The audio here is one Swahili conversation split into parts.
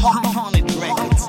Mohamed Records.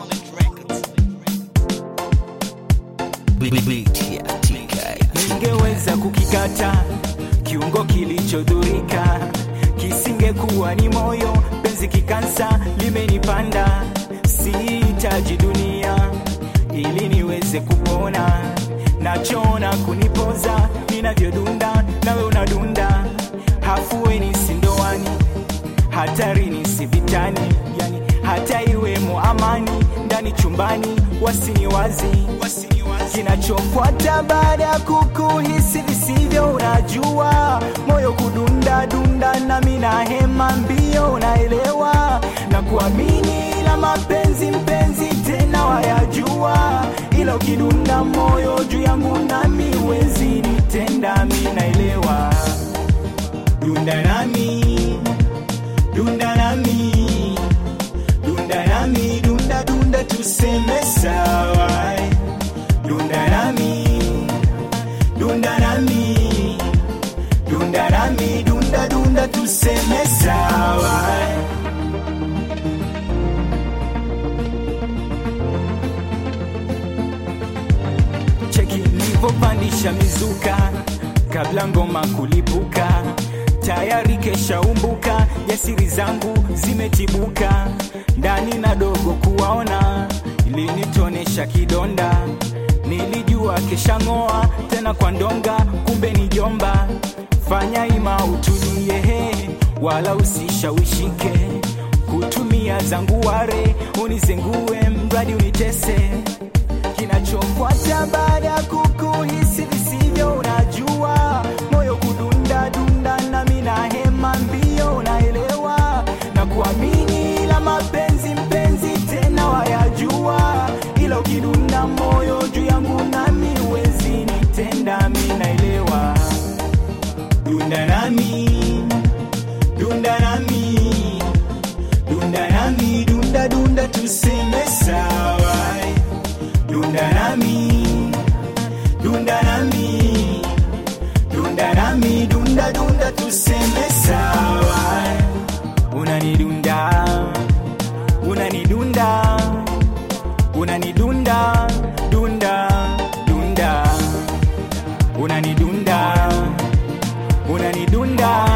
Beat ya TK. Ningeweza kukikata kiungo kilichodhurika, kisingekuwa ni moyo, penzi kikansa limenipanda. Sihitaji dunia ili niweze kupona, nachona kunipoza ninavyodunda, nawe unadunda, hafueni sindoani hatarini si vitani, yani hata iwemo amani ndani chumbani, wasiniwazi kinachofuata baada ya kukuhisi visivyo, unajua moyo kudunda dunda, nami na hema mbio, unaelewa na kuamini la mapenzi, mpenzi tena wayajua, ila ukidunda moyo juu yangu, nami wezi nitenda, mi naelewa, dunda nami dunda nami dunda nami dunda dunda tuseme sawa dunda nami dunda nami dunda nami dunda dunda tuseme sawa cheki nilivyopandisha mizuka kabla ngoma kulipuka tayari keshaumbuka ya siri zangu zimetibuka ndani na dogo kuwaona ilinitonesha kidonda nilijua keshang'oa tena kwa ndonga kumbe ni jomba fanya ima utulie he, wala usishawishike kutumia zangu ware unizengue mradi unitese kinachofuata baada ya kukuhisi visivyo, unajua moyo kudunda dunda, nami na hema mbio, unaelewa na kuamini la mapenzi, mpenzi tena wayajua, ila ukidunda moyo juu yangu, nami wezi nitenda, mi naelewa dunda nami dunda nami dunda nami dunda dunda tuseme sawa dunda nami dunda nami dunda nami dunda dunda tuseme sawa unanidunda unanidunda unanidunda dunda dunda unanidunda unanidunda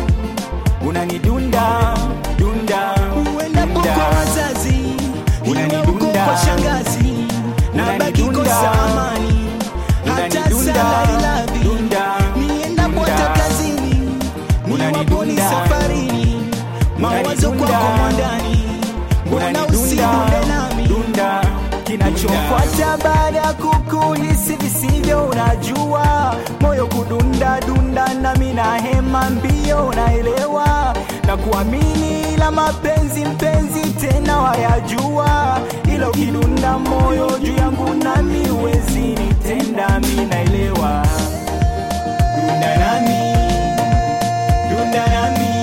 unanidunda dunda uendapo dunda. kwa wazazi iwe uko Unanidunda. kwa shangazi na baki Unanidunda. kosa amani hata Unanidunda. sana iladhi Dunda. niendapo Dunda. hata kazini niwapo ni Unanidunda. safarini mawazo Unanidunda. kwako mwandani mbona unanidunda usiunde nami dunda kinachofuata baada ya kukuhisi visivyo unajua moyo kudunda dunda nami na hema mbio unaelewa na kuamini la mapenzi mpenzi tena wayajua ila ukidunda moyo juu yangu nami wezi nitenda mi naelewa dunda nami dunda nami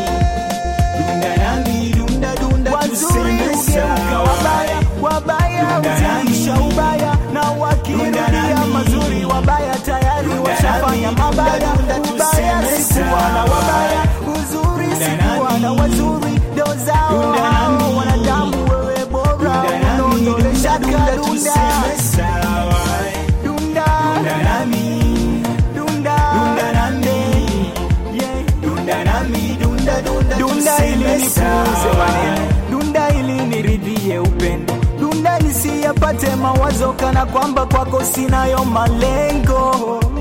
dunda nami dunda dunda wazuri tuseme hugeuka sawa wabaya wabaya Dunda huziisha nami. ubaya na Dunda wakirudia nami. mazuri wabaya tayari Dunda washafanya nami. mabaya Dunda dunda ubaya tuseme sikuwa na sawa. wabaya uzuri Dunda sikuwa na nami. wazuri ndo zao Dunda hao nami. wanadamu wewe bora Dunda nami, unaondolesha dunda dunda dunda tuseme sawa. dunda Dunda nami, dunda dunda nami, yeah. dunda nami, dunda dunda dunda ili tuseme nipuuze sawa. maneno dunda ili niridhie upendo dunda nisiyapate mawazo kana kwamba kwako sinayo malengo